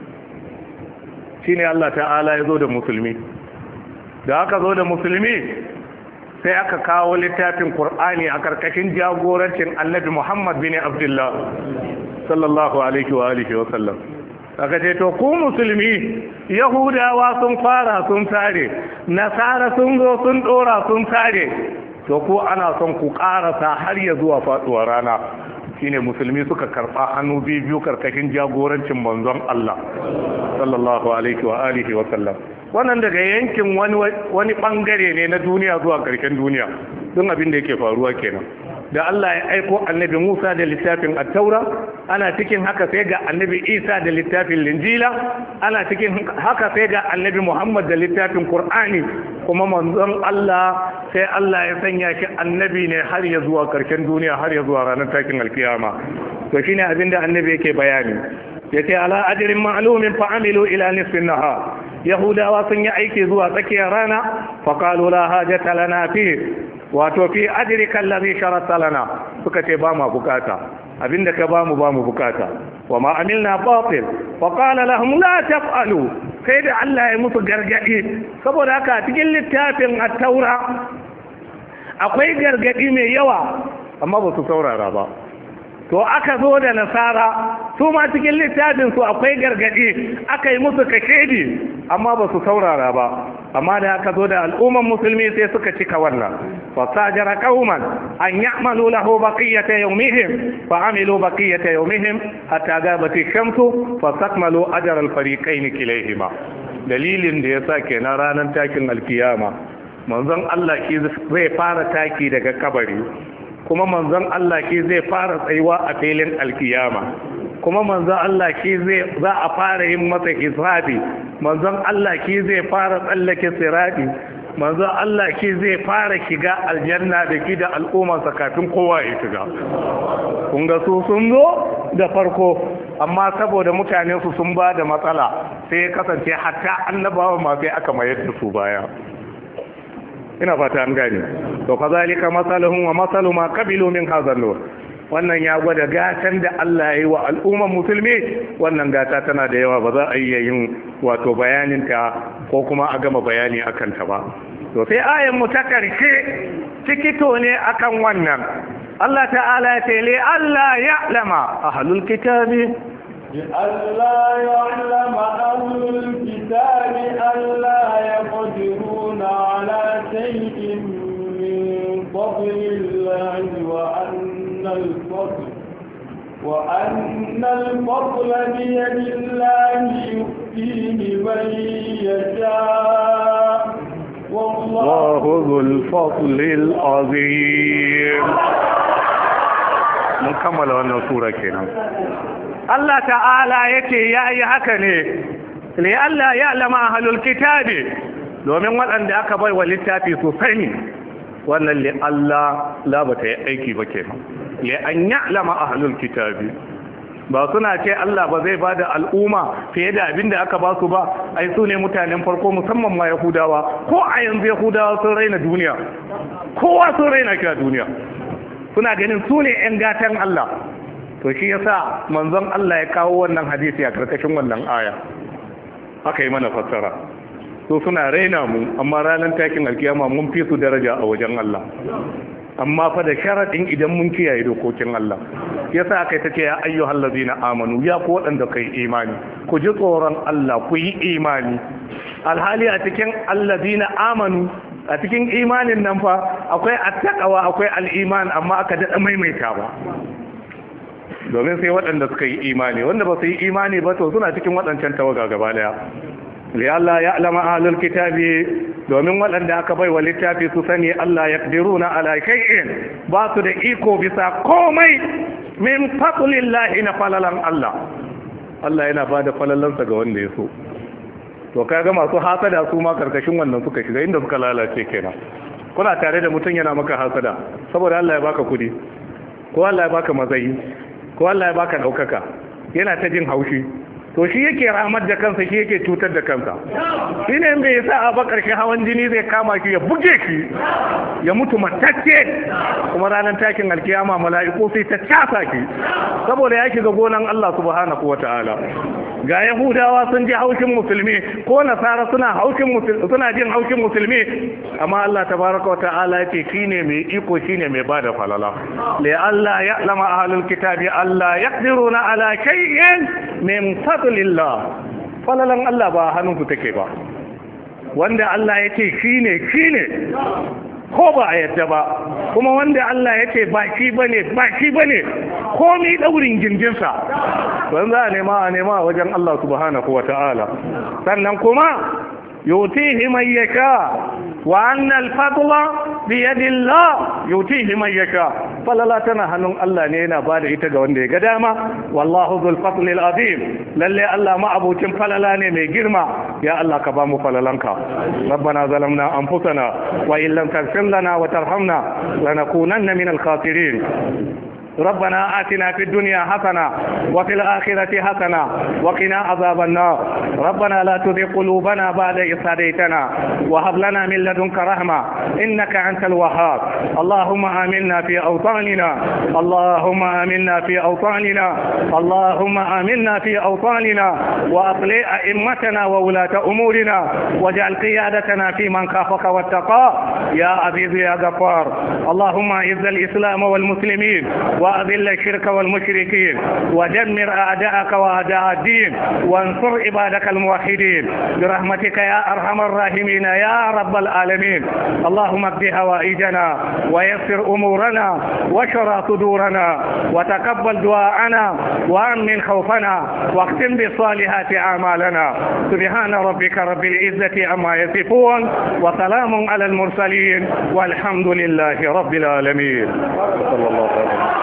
shine Allah ta'ala ya zo da musulmi da aka zo da musulmi sai aka kawo littafin Kur'ani a karkashin jagorancin annabi Muhammad bin Abdullah sallallahu alaihi wa alihi wa sallam aka ce to ku musulmi yahudawa sun fara sun tare nasara sun zo sun dora sun tare to ku ana son ku karasa har ya zuwa faduwar rana shine musulmi suka karba hannu biyu karkashin jagorancin manzon Allah sallallahu alaihi wa alihi wa sallam wannan daga yankin wani wani bangare ne na duniya zuwa karshen duniya don abin da yake faruwa kenan da Allah ya aiko annabi Musa da littafin Attaura ana cikin haka sai ga annabi Isa da littafin Linjila ana cikin haka sai ga annabi Muhammad da littafin Qur'ani kuma manzon Allah sai Allah ya sanya shi annabi ne har ya zuwa karshen duniya har ya zuwa ranar takin alkiyama to shine abin da annabi yake bayani yace ala ajrin ma'lumin fa amilu ila nisfin nahar yahudawa sun yi aiki zuwa tsakiyar rana fa qalu la hajata lana fi wato fi ajrika allazi sharata lana suka ce ba ma bukata abinda ka ba mu ba mu bukata wa ma amilna batil fa qala lahum la taf'alu sai da Allah ya musu gargadi saboda haka cikin littafin at-taura akwai gargadi mai yawa amma ba su saurara ba to aka zo da nasara su ma cikin littafin su akwai gargadi aka yi musu kashedi amma ba su saurara ba amma da aka zo da al'umman musulmi sai suka cika wannan fasajara qauman an ya'malu lahu baqiyata yawmihim fa amilu baqiyata yawmihim hatta gabat ash-shamsu fasakmalu ajra al-fariqayn kilayhima dalilin da yasa kenan ranar takin alkiyama manzon Allah ki zai fara taki daga kabari kuma manzon Allah ki zai fara tsayuwa a filin alkiyama kuma manzon Allah ki zai za a fara yin masa hisabi manzon Allah ki zai fara tsallake sirati manzon Allah ki zai fara shiga aljanna da ki da al'ummarsa kafin kowa ya shiga kun ga su sun zo da farko amma saboda mutane su sun ba da matsala sai ya kasance hatta annabawa ma sai aka mayar da su baya ina fata an gane to kazalika masaluhum wa masalu ma qabilu min hadha nur wannan ya gwada gatan da Allah ya yi wa al'umman musulmi wannan gata tana da yawa ba za a iya yin wato bayanin ta ko kuma a gama bayani akan ta ba to sai ayan mu ta karshe tikito ne akan wannan Allah ta'ala ya ce li Allah ya'lama ahlul kitabi لئلا يعلم أهل الكتاب ألا يقدرون على شيء من فضل الله وأن الفضل وأن الفضل بيد الله يؤتيه من يشاء والله ذو الفضل العظيم mun kammala wannan sura kenan Allah ta'ala yace yayi haka ne li Allah ya lama ahlul kitabi domin waɗanda aka bai wa littafi su sani wannan li Allah la bata yi aiki ba kenan li an ya'lama ahlul kitabi ba suna ce Allah ba zai bada al'umma fiye da abin da aka ba su ba ai su ne mutanen farko musamman ma Yahudawa ko a yanzu Yahudawa sun raina duniya kowa sun raina kira duniya suna ganin su ne 'yan gatan Allah to shi yasa manzon Allah ya kawo wannan hadisi a karkashin wannan aya aka yi mana fassara so suna raina mu amma ranar takin alkiyama mun fi su daraja a wajen Allah amma fa da sharaɗin idan mun kiyaye dokokin Allah yasa aka ta ce ya ayyuhal ladina amanu ya ku waɗanda kai imani ku ji tsoron Allah ku yi imani alhali a cikin alladina amanu a cikin imanin nan fa akwai attaqawa akwai al'iman amma aka daɗa maimaita ba domin sai waɗanda suka yi imani wanda ba su yi imani ba to suna cikin waɗancan tawaga gaba daya li Allah ya alama ahlul kitabi domin waɗanda aka bai wa littafi su sani Allah ya na ala shay'in ba su da iko bisa komai min fadlillahi na falalan Allah Allah yana ba da falalansa ga wanda ya so to kaga masu hasada su ma karkashin wannan suka shiga inda suka lalace kenan kuna tare da mutum yana maka hasada saboda Allah ya baka kudi ko Allah ya baka matsayi ko Allah ya baka daukaka yana ta jin haushi to shi yake ramar da kansa shi yake cutar da kansa shi ne bai sa a bakar shi hawan jini zai kama shi ya buge shi ya mutu matacce kuma ranar takin alkiyama mala'iku sai ta casa shi saboda ya shiga gonan Allah subhanahu wata'ala ga yahudawa sun ji haushin musulmi ko nasara suna haushin musulmi suna jin haushin musulmi amma Allah tabaraka wata'ala ya ce shine mai iko shine mai bada falala li Allah ya'lama ahlul kitabi Allah yaqdiruna ala shay'in min fadlillah falalan Allah ba hannunku take ba wanda Allah ya ce shine shine ko ba a yadda ba kuma wanda Allah ya ce ba shi bane ba shi bane komi daurin gindinsa don za a nema a nema a wajen Allah subhanahu wa ta'ala sannan kuma yutihi man yasha wa anna al-fadla bi yadillah yutihi man yasha falala tana hannun Allah ne yana bada ita ga wanda ya ga dama wallahu dhul fadli al-azim lalle Allah ma abucin falala ne mai girma ya Allah ka ba mu falalanka rabbana zalamna anfusana wa in lam taghfir lana wa tarhamna lanakunanna min al-khasirin ربنا آتنا في الدنيا حسنة وفي الآخرة حسنة وقنا عذاب النار ربنا لا تذق قلوبنا بعد إذ هديتنا وهب لنا من لدنك رحمة إنك أنت الوهاب اللهم آمنا في أوطاننا اللهم آمنا في أوطاننا اللهم آمنا في أوطاننا وأطلع أئمتنا وولاة أمورنا واجعل قيادتنا في من خافك واتقاه يا عزيز يا غفار اللهم أعز الإسلام والمسلمين وأذل الشرك والمشركين ودمر أعداءك وأعداء الدين وانصر عبادك الموحدين برحمتك يا أرحم الراحمين يا رب العالمين اللهم اقض هوائجنا ويسر أمورنا واشرى صدورنا وتقبل دعاءنا وأمن خوفنا واختم بالصالحات أعمالنا سبحان ربك رب العزة عما يصفون وسلام على المرسلين والحمد لله رب العالمين صلى الله عليه وسلم